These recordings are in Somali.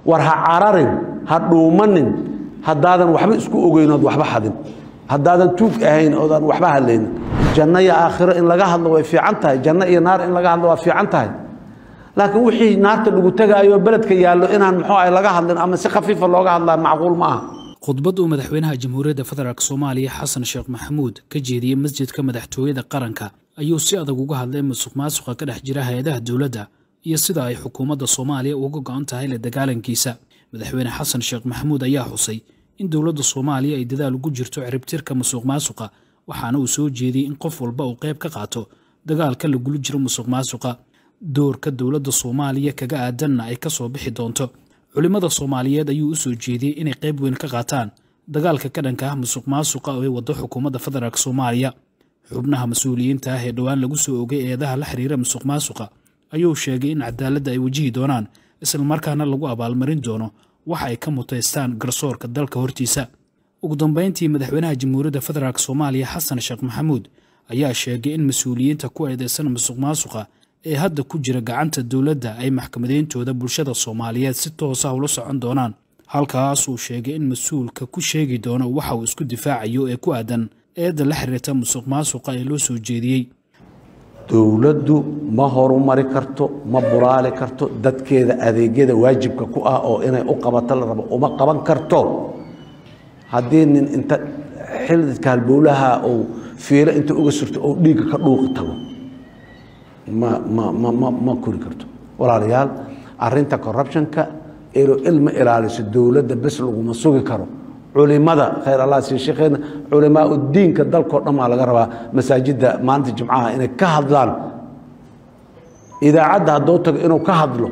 war ha cararin ha dhuumanin haddaadan waxba isku ogeynood waxba xadin haddaadan tuug ahayn oodan waxba hadlaynin janno iyo aakhiro in laga hadlo way fiican tahay janno iyo naar in laga hadlo waa fiican tahay laakiin wixii naarta lagu tegaayo beledka yaallo inaan muxuu ah laga hadlin ama si khafiifa looga hadlaa macquul ma aha khudbad uu madaxweynaha jamhuuriyadda federaalk soomaaliya xasan sheekh maxamuud ka jeediyey masjidka madaxtooyada qaranka ayuu si adag uga hadlay musuq maasuqa ka dhex jira hay-adaha dowladda iyo sida ay xukuumadda soomaaliya uga go-an tahay la dagaalankiisa madaxweyne xasan sheekh maxamuud ayaa xusay in dowladda soomaaliya ay dadaal ugu jirto ciribtirka musuq maasuqa waxaana uu soo jeediyey in qof walba uu qayb ka qaato dagaalka lagula jiro musuq maasuqa doorka dowladda soomaaliya kaga aadanna ay ka soo bixi doonto culimmada soomaaliyeed ayuu u soo jeediyey inay qayb weyn ka qaataan dagaalka ka dhanka ah musuq maasuqa oo ay waddo xukuumadda federaalk soomaaliya xubnaha mas-uuliyiinta ah ee dhowaan lagu soo ogay eedaha la xiriira musuq maasuqa ayuu sheegay in cadaaladda ay wajihi doonaan islamarkaana lagu abaalmarin doono waxa ay ka mutaystaan garsoorka dalka hortiisa ugu dambayntii madaxweynaha jamhuuriyadda federaalk soomaaliya xasan sheekh maxamuud ayaa sheegay in mas-uuliyiinta ku eedeysan musuq maasuqa ee hadda ku jira gacanta dowladda ay maxkamadeyntooda bulshada soomaaliyeed si toosa ula socon doonaan halkaasuu sheegay in mas-uulka ku sheegi doono waxa uu isku difaacayo ee ku aadan eedda la xiriirta musuq maasuqa ee loo soo jeediyey dowladdu ma horumari karto ma buraali karto dadkeeda adeegyada waajibka ku ah oo inay u qabato la rabo uma qaban karto haddii nin inta xildidka halbowlaha uu fiilo inta uga surto ou dhiigga ka dhuuqi tago ma ma ma ma ma kori karto walaalayaal arinta corruptionka ilo ilma ilaaliso dowladda bes laguma sugi karo culimada khayr allah sii sheekheena culimaa udiinka dalkao dhan maa laga rabaa masaajidda maalinta jimcaha inay ka hadlaan idaacadda hadduu tago inuu ka hadlo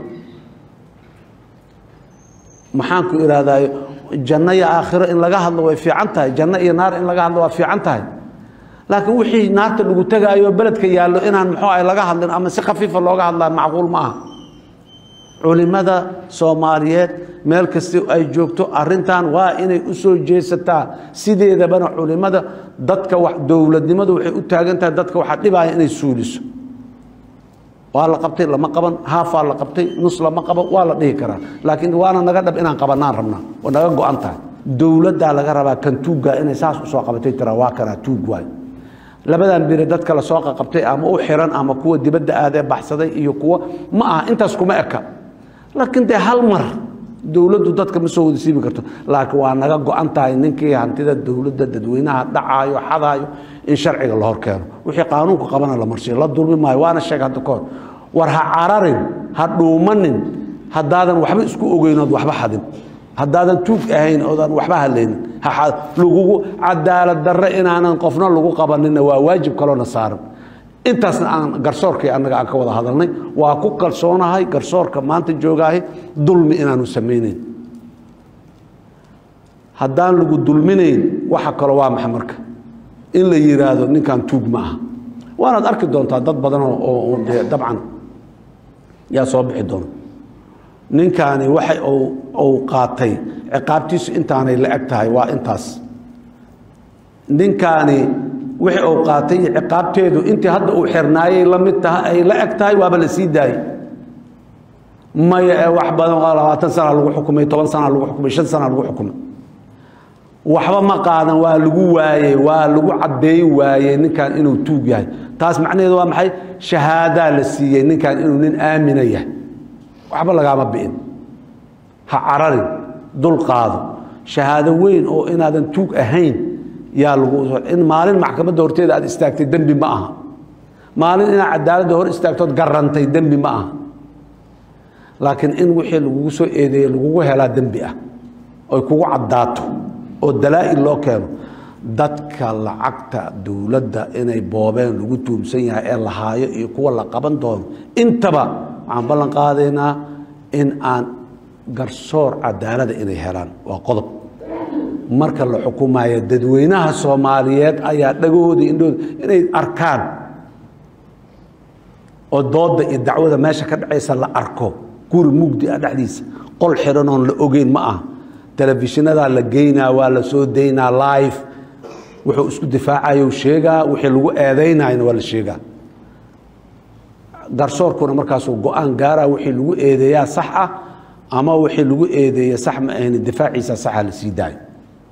maxaan ku ihahdaay janno iyo aakhiro in laga hadlo way fiican tahay janno iyo naar in laga hadlo waa fiican tahay laakiin wixii naarta lagu tegaayo beledka yaallo inaan muxuu ah laga hadlin ama si khafiifa looga hadlaa macquul ma aha culimada soomaaliyeed meel kasta ay joogto arintan waa inay u soo jeesataa sideedabana culimada dadka dowladnimadu waxay u taagan tahay dadka waxaa dhibaya inay suuliso waa la qabtay lama qaban haafaa la qabtay nus lama qaban waa la dhihi karaa laakiin waana naga dhab inaan qabanaan rabnaa oo naga go-an tahay dowladdaa laga rabaa kan tuugga inay saas usoo qabatay tira waa kanaa tuug waay labadan bire dadka lasoo qaqabtay ama u xiran ama kuwa dibadda aadee baxsaday iyo kuwa ma aha intaas kuma eka laakiin dee hal mar dowladdu dadka ma soo wada siibi karto laakiin waa naga go-an tahay ninkii hantida dowladda dadweynaha dhacaayo xadaayo in sharciga la hor keeno wixii qaanuunka qabana la marsiyo la dulmi maayo waana sheeg hadda kahor war ha cararin ha dhuumanin haddaadan waxba isku ogeynood waxba xadin haddaadan tuug ahayn oodan waxba hadlaynin lagugu cadaalad darre inaanan qofna lagu qabanina waa waajib kaloona saaran intaasna aan garsoorkii annaga aan ka wada hadalnay waa ku kalsoonahay garsoorka maanta joogaahay dulmi inaanu samayneyn haddaan lagu dulminayn waxa kalo waa maxa marka in la yidhaahdo ninkan tuug ma aha waanaad arki doontaa dad badan oo dee dabcan yaa soo bixi doona ninkaani waxa uu qaatay ciqaabtiisu intaanay la eg tahay waa intaas ninkaani wixii uu qaatay iyo ciqaabteedu intii hadda uu xirnaayay la mid tahay ay la eg tahay waaba la sii daayey maya ee wax badan waa labaatan sana lagu xukumay toban sana lagu xukumay shan sana lagu xukumay waxba ma qaadan waa lagu waayey waa lagu caddeey waayey ninkan inuu tuug yahay taas macnaheedu waa maxay shahaadaa la siiyey ninkan inuu nin aamina yahay waxba lagaama bi'in ha cararin dul qaado shahaado weyn oo inaadan tuug ahayn yaa lagu in maalin maxkamadda horteeda aad istaagtay dembi ma aha maalin inaad cadaaladda hor istaagtood garantay dembi ma aha laakiin in wixii lagugu soo eedeeyey lagugu helaa dembi ah oy kugu caddaato oo dalaa'il loo keeno dadka lacagta dowladda inay boobeen lagu tuumsan yahay ee la haayo iyo kuwa la qaban doono intaba waxaan ballan qaadaynaa in aan garsoor cadaalada inay helaan waa qodob marka la xukumayo dadweynaha soomaaliyeed ayaa dhagahooda indhahooda inay arkaan oo doodda iyo dacwada meesha ka dhacaysa la arko guri mugdi ah dhexdiisa qol xiranoon la ogeyn ma ah telefishinadaa la geynaa waa la soo daynaa live wuxuu isku difaacayo sheegaa wixii lagu eedaynayna waa la sheegaa garsoorkuna markaasuu go-aan gaaraa wixii lagu eedeeyaa sax ah ama wixii lagu eedeeye sax ma ahayn difaaciisa saxa la sii daayo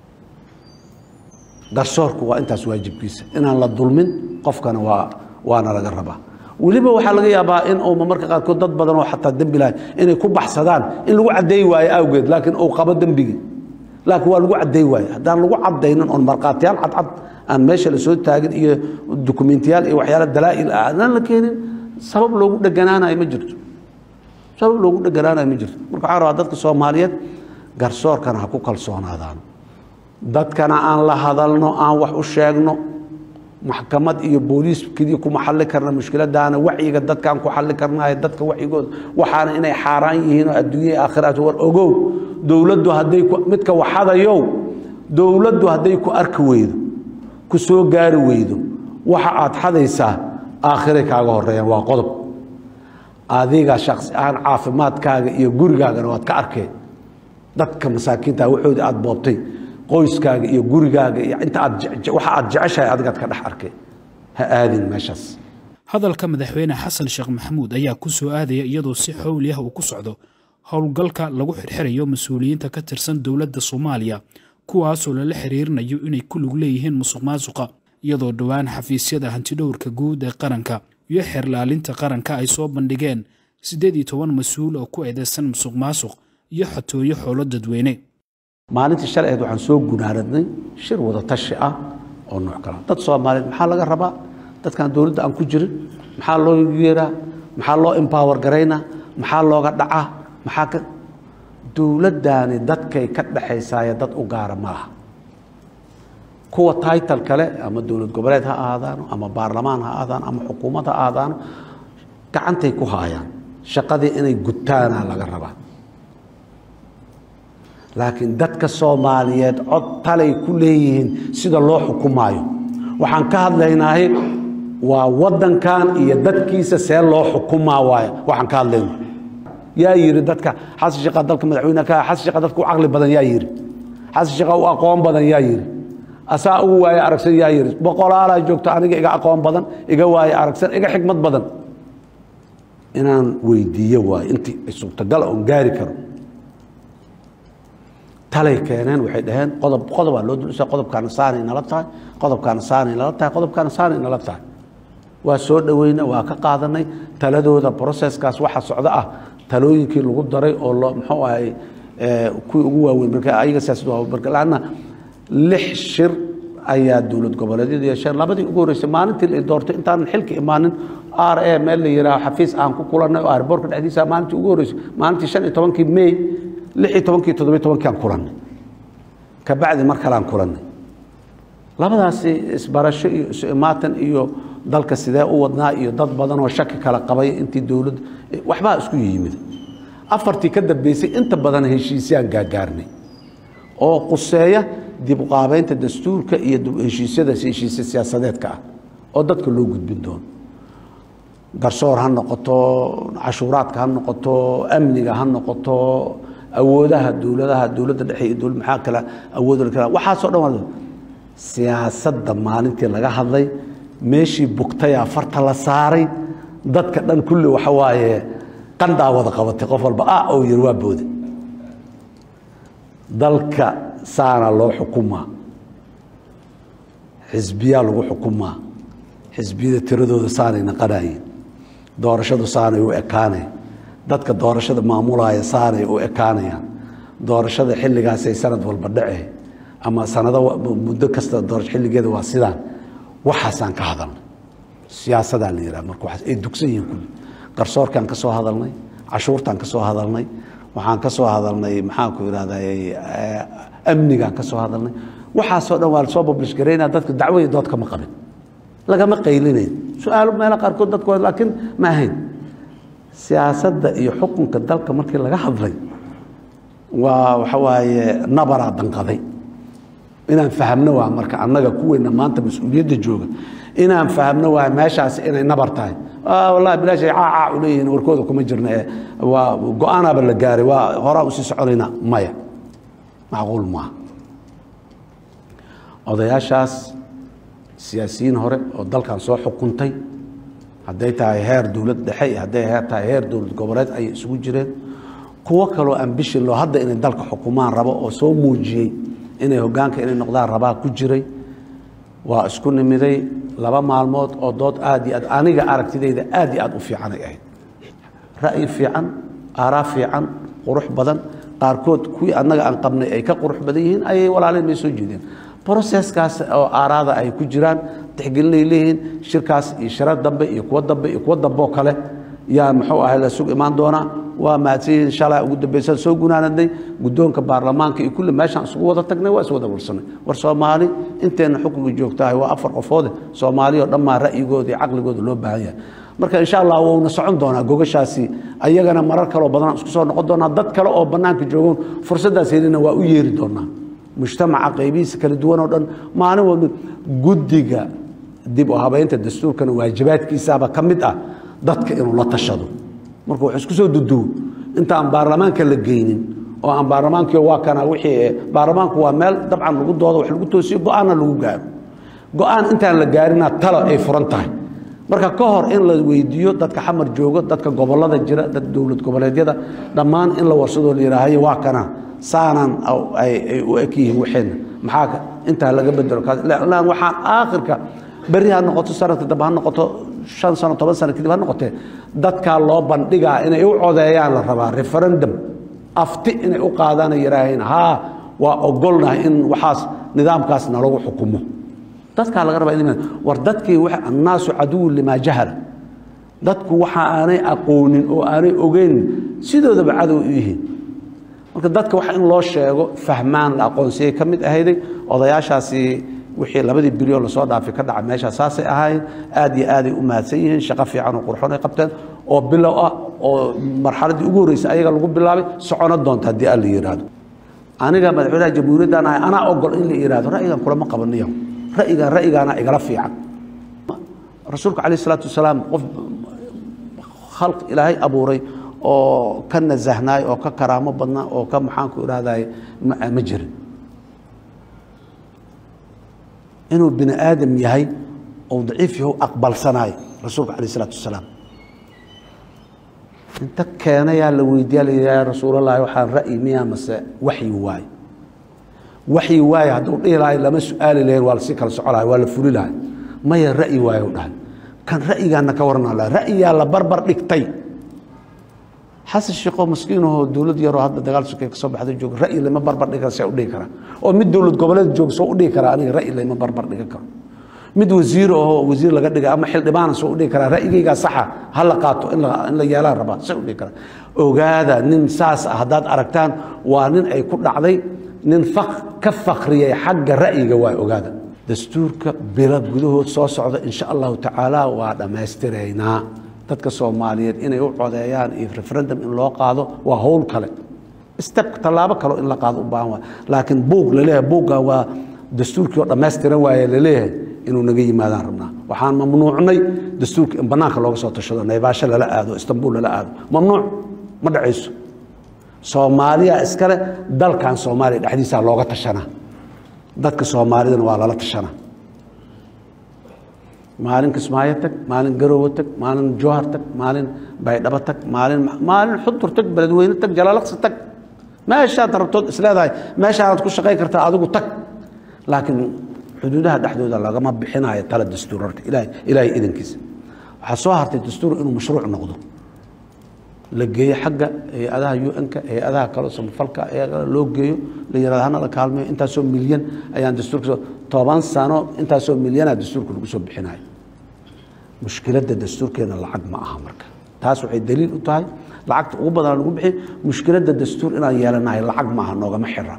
garsoorku waa intaas waajibkiisa inaan la dulmin qofkana waa waana laga rabaa weliba waxaa laga yaabaa in uu marmarka qaarkood dad badan oo xataa dembi lahay inay ku baxsadaan in lagu caddeey waayo awgeed laakiin uu qabo dembigii laakiin waa lagu caddeey waayo haddaan lagu caddaynin oon markhaatiyaal cadcad aan meesha la soo taagin iyo dukumentiyaal iyo waxyaala dalaa'il ah adaan la keenin sabab loogu dheganaanayo ma jirto sabab loogu dheganaanayo ma jirto marka waxaan rabaa dadka soomaaliyeed garsoorkana ha ku kalsoonaadaan dadkana aan la hadalno aan wax u sheegno maxkamad iyo booliis keliya kuma xalli karna mushkiladaana wacyiga dadkaan ku xalli karnayo dadka wacyigooda waxaana inay xaaraan yihiin oo adduunya aakhiraat war ogow dowladdu hadday midka waxadayow dowladdu hadday ku arki weydo ku soo gaari weydo waxa aad xadaysaa aakhiray kaaga horeeyaan waa qodob adiga shaksi ahaan caafimaadkaaga iyo gurigaagana waad ka arkeen dadka masaakiinta waxoodii aad boobtay qoyskaaga iyo gurigaaga iyo inta aad waxa aad jeceshahay adigaad ka dhex arkeen ha aadin meeshaas hadalka madaxweyne xasan sheekh maxamuud ayaa ku soo aadaya iyadoo si xowli ah uu ku socdo howlgalka lagu xirxirayo mas-uuliyiinta ka tirsan dowladda soomaaliya kuwaasoo lala xiriirinayo inay ku lug leeyihiin musuq maasuqa iyadoo dhowaan xafiisyada hantidhowrka guud ee qaranka iyo xeerlaalinta qaranka ay soo bandhigeen siddeed iyo toban mas-uul oo ku eedeysan musuq maasuq iyo xatooyo xoolo dadweyne maalintii shalay ahayd waxaan soo gunaaradnay shir wada tashi ah oo nooc kala dad soomaaliyeed maxaa laga rabaa dadkan dowladda aan ku jirin maxaa loo yeeraa maxaa loo empower garaynaa maxaa looga dhacaa maxaa ka dowladdaani dadkay ka dhexaysaaye dad u gaara ma laha kuwa title kale ama dowlad goboleed ha ahaadaano ama baarlamaan ha ahaadaano ama xukuumad ha ahaadaano gacantay ku haayaan shaqadii inay gutaana laga rabaa laakiin dadka soomaaliyeed cod talay ku leeyihiin sida loo xukumaayo waxaan ka hadlaynaahay waa wadankan iyo dadkiisa see loo xukumaa waay waxaan ka hadlayna yaa yidhi dadka xasan sheekha dalka madaxweyne ka xasan sheekha dadka u caqli badan yaa yidhi xasan sheekha u aqoon badan yaa yidhi asaa ugu waaye aragsan yaa yidhi boqolaalaa joogto aniga iga aqoon badan iga waaye aragsan iga xikmad badan inaan weydiiyo waayo intii suurtagal oon gaari karo talay keeneen waxay dhaheen qodob qodobaa loo dulisa qodobkaana saanay nala tahay qodobkaana saanay nala tahay qodobkaana saanay nala tahay waa soo dhoweyna waa ka qaadanay taladooda broseskaas waxa socdo ah talooyinkii lagu daray oo loo muxuu ahay kuwii ugu waaweyn marka ayaga siyaasad waa marka laanna lix shir ayaa dowlad goboleedyadu yeesheen labadii ugu horreysay maalintii la doortay intaanan xilka imaanin r a meel la yidhaaho xafiis aan ku kulannay oo airboortka dhexdiisa maalintii ugu horreysay maalintii shan iyo tobankii may lix iyo tobankii toddobiyo tobankii aan kulannay kabacdi mar kale aan kulannay labadaasi isbarasho iyo isu imaatan iyo dalka sidee u wadnaa iyo dad badan oo shaki kala qabay intii dowladda waxbaa isku yimid afartii ka dambeysay inta badan heshiisyaan gaagaarnay oo quseeya dib uqaabeynta dastuurka iyo heshiisyada heshiisya siyaasadeedka ah oo dadka loo gudbin doono garsoor ha noqoto cashuuraadka ha noqoto amniga ha noqoto awoodaha dowladaha dowladda dhexe iyo dowlad maxaa kale awood kale waxaasoo dhan waa siyaasadda maalintii laga hadlay meeshii bugtayaa farta la saaray dadka dhan kulli waxa waaye qandaa wada qabatay qof walba ah oo yiri waa boode dalka saana loo xukumaa xisbiyaa lagu xukumaa xisbiyada tiradooda saanay naqanayeen doorashadu saanay u ekaaneen dadka doorashada maamulaya saanay u ekaanayaan doorashada xilligaasay sanad walba dhace ama sanado muddo kasta doorasho xilligeeda waa sidaan waxaasaan ka hadalnay siyaasadaa la yidhaha marka waxaas ay dugsan yihiin kulli garsoorkaan ka soo hadalnay cashuurtaan ka soo hadalnay waxaan ka soo hadalnay maxaan ku idhahday amnigaan ka soo hadalnay waxaasoo dhan waa lasoo bablish garaynaa dadka dacwo iyo dood kama qabin lagama qaylinayn su-aalo meelo qaarkood dadku laakiin ma ahayn siyaasadda iyo xukunka dalka markii laga hadlay waa waxa waaye nabaraa danqaday inaan fahamno waa marka annaga kuweyna maanta mas-uuliyadda jooga inaan fahamno waa meeshaas inay nabar tahay wallahi bilaashay caacaa u leeyihiin warkooda kuma jirna ee waa go-aanaaba la gaaray waa horaa usii soconayna maya macquul maaha odayaashaas siyaasiyiin hore oo dalkan soo xukuntay hadday tahay heer dowlad dhexe iyo hadday heer tahay heer dowlad goboleed ayay isugu jireen kuwo kaloo ambishin loo hadda inay dalka xukumaan rabo oo soo muujiyey inay hogaanka inay noqdaan rabaa ku jiray waa isku nimiday laba maalmood oo dood aad iyo aad aniga aragtidayda aad iyo aad u fiicanay ahayd ra'yi fiican aaraa fiican qurux badan qaarkood kuwii annaga aan qabnay ay ka qurux badan yihiin ayay walaalin may soo jeedeen broseskaas oo aaraada ay ku jiraan tixgelinay leeyihiin shirkaas iyo shira dambe iyo kuwo dambe iyo kuwo dambe oo kale yaa muxuu ahay la sug imaan doonaa waa mahadsan yihiin shalay ugu dambaysaan soo gunaanadnay guddoonka baarlamaanka iyo kulli meeshaan isugu wada tagnay waa is wada warsanay war soomaali inteenna xukunka joogtahay waa afar qofoode soomaali oo dhammaa ra'yigooda iyo caqligooda loo baahan yahay marka insha allah wuuna socon doonaa gogashaasi ayagana marar kaleo badan isku soo noqon doonaa dad kale oo bannaanka joogoon fursaddaas helina waa u yeeri doonaa mujtamaca qaybihiisa kala duwan oo dhan maalin walba guddiga dib u habeynta dastuurkana waajibaadkiisaaba ka mid ah dadka inuu la tashado marka wax isku soo duduwo inta aan baarlamaanka la geynin oo aan baarlamaankii waa kana wixii baarlamaanku waa meel dabcan lagu doodo wax lagu toosiyo go-aanna lagu gaaro go-aan intaan la gaarina talo ay furan tahay marka ka hor in la weydiiyo dadka xamar joogo dadka gobolada jira dad dowlad goboleedyada dhammaan in la warsadoo la yidhaahayo waa kana saanaan ay u eg yihiin waxeenna maxaa intaa laga bedelo lan waxaan aakhirka berri ha noqoto sanadka dambe ha noqoto shan sano toban sano kadib ha noqotee dadkaa loo bandhigaa inay u codeeyaan la rabaa referendum afti inay u qaadaan ay yidhaaheen haa waa ogolnahay in waxaas nidaamkaas nalagu xukumo dadkaa laga rabaa in war dadkii annaasu caduwun limaa jahala dadku waxa aanay aqoonin oo aanay ogeyn sidoodaba cadow u yihiin marka dadka wax in loo sheego fahmaan la aqoonsiyay ka mid ahayday odayaashaasi wixii labadii bilyon lasoo dhaafay ka dhaca meeshaa saasay ahaayeen aad iyo aaday u mahadsan yihiin shaqo fiican oo qurxoon ay qabteen oo bilow ah oo marxaladdii ugu horreysay ayaga lagu bilaabay socono doonta haddii alla yidhaahdo aniga madaxweynaha jamhuuriyaddan ahay anaa ogol in la yidhahdo ra'yigan kulama qabaniyo ra'yigan ra'yigaana igala fiican rasuulka calayh isalaatu wasalaam qof khalq ilaahay abuuray oo ka nasahnaay oo ka karaamo badnaa oo ka maxaanku idhahday ma jirin inuu bini aadam yahay ou daciif yahu aqbalsanaay rasuulka calayh isalaatu wasalaam inta keenayaa la weydiiya la yidhaha rasuulallahi waxaan ra'yi miyaa mase waxyi waaye waxyi waaye hadduu dhihi lahay lama su-aali lahayn waa lasii kala soco lahay waa la fuli lahay maya ra'yi waaye u dhahay kan ra'yigaana ka warana laha ra'yiyaa la barbar dhigtay xasan sheekoo maskiinahoo dowlad yaroo hadda dagaal sokey kasoo baxda jooga ra'yi lama barbar dhigan see u dhihi karaa oo mid dowlad goboleed jooga soo u dhihi karaa aniga ra'yi lama barbar dhigan karo mid wasiir ahoo wasiir laga dhigay ama xildhibaana soo u dhihi karaa ra'yigaygaa saxa ha la qaato in la yeelaan rabaa see u dhihi karaa ogaada nin saas ah haddaad aragtaan waa nin ay ku dhacday nin ka fakriyay xagga ra'yiga waa ogaada dastuurka bilo gudahood soo socda insha allahu tacaala waa dhammaystiraynaa dadka soomaaliyeed inay u codeeyaan iyo referendum in loo qaado waa howl kale step tallaabo kaleo in la qaado u baahan waa laakiin buug laleeyahay buugga waa dastuurkii oo dhammaystiran waaye laleeyahay inuu naga yimaadaan rabnaa waxaan mamnuucnay dastuurka in bannaanka looga soo tashado naybaasho lala aado istanbul lala aado mamnuuc ma dhacayso soomaaliya iskale dalkan soomaaliya dhexdiisaa looga tashanaa dadka soomaalidana waa lala tashanaa maalin kismaayo tag maalin garoowe tag maalin jowhar tag maalin baydhabo tag maalin maalin xudur tag beledweyne tag jalaalaqsi tag meeshaad rabtood isleedahay meeshaanaad ku shaqayn kartaa adigu tag laakiin xuduudaha dhexdooda lagama bixinayo tala dastuur horta ilaahay ilaahay idankiisa waxaa soo hartay dastuur inuu mashruuc noqdo la geeyo xagga hay-adaha un-ka hay-adaha kaleo samafalka loo geeyo la yirahdo hana la kaalmeyo intaasoo milyan ayaan dastuurka toban sano intaasoo milyana dastuurka lagu soo bixinayo mushkiladda dastuurkeena lacag ma aha marka taas waxay daliil u tahay lacagta ugu badan lagu bixiy mushkiladda dastuur inaan yeelanahay lacag maaha noogama xira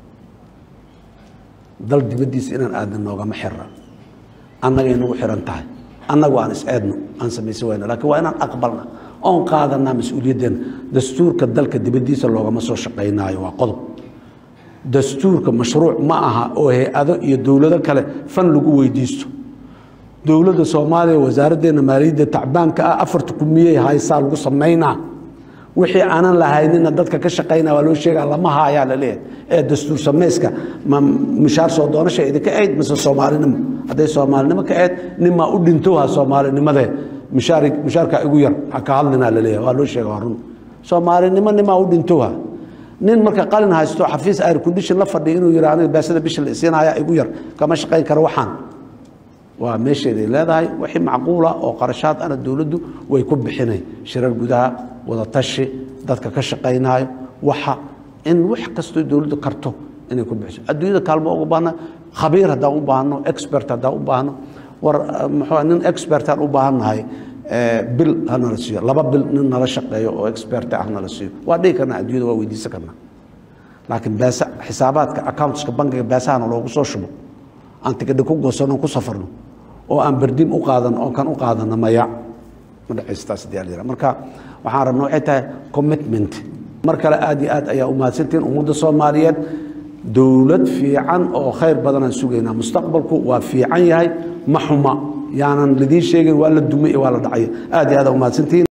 dal dibaddiisa inaan aadna noogama xira annagay nagu xiran tahay annagu aan is-eedno aan samaysan wayno lakiin waa inaan aqbalna oon qaadanaa mas-uuliyaddeena dastuurka dalka dibaddiisa loogama soo shaqaynaayo waa qodob dastuurka mashruuc ma aha oo hay-ado iyo dowlado kale fan lagu weydiisto dowladda soomaaliya wasaaraddeena maaliyadda tacbaanka ah afarta kumiyey haysaa lagu samaynaa wixii aanan lahaynina dadka ka shaqaynaa waa loo sheegaa lama haayaa la leeyahay ee dastuur samayska ma mishaar soo doonasha idinka ahayd mise soomaalinimo hadday soomaalinimo ka ahayd ninmaa u dhintow ha soomaalinimadee mishaar mishaarkaa igu yar ha ka hadlinaa la leeyahay waa loo sheega waa run soomaalinimo nimaa u dhintoha nin marka qalin haysto xafiis air condition la fadhiya inuu yidhi aniga baasada bisha la isiinaya igu yar kama shaqayn karo waxaan waa meesheeday leedahay wixii macquula oo qarashaad ana dowladdu way ku bixinay shirar gudaha wadatashi dadka ka shaqaynayo waxa in wax kastoo dowladdu karto inay ku bixiso adduunyada kaalmo uga baahna khabiir haddaan u baahno expert haddaan u baahno war muxuu nin expertaan u baahannahay bil ha nala siiyo laba bil nin nala shaqeeyo oo expert ah nala siiyo waa dhihi karnaa adduunyada waa weydiisan karnaa laakiin beesa xisaabaadka accountska bankiga beesahana loogu soo shubo aan tigidhi ku goosano ku safarno oo aan berdim u qaadan oo kan u qaadano maya ma dhexaystaas diyaar marka waxaan rabna waxay tahay commitment mar kale aad iyo aad ayaa u mahadsantihiin ummadda soomaaliyeed dowlad fiican oo khayr badanaan sugaynaa mustaqbalku waa fiican yahay ma xuma yaanan lidiin sheegin waa la dumay waa la dhacay aad iyo aad aa u mahadsantihiin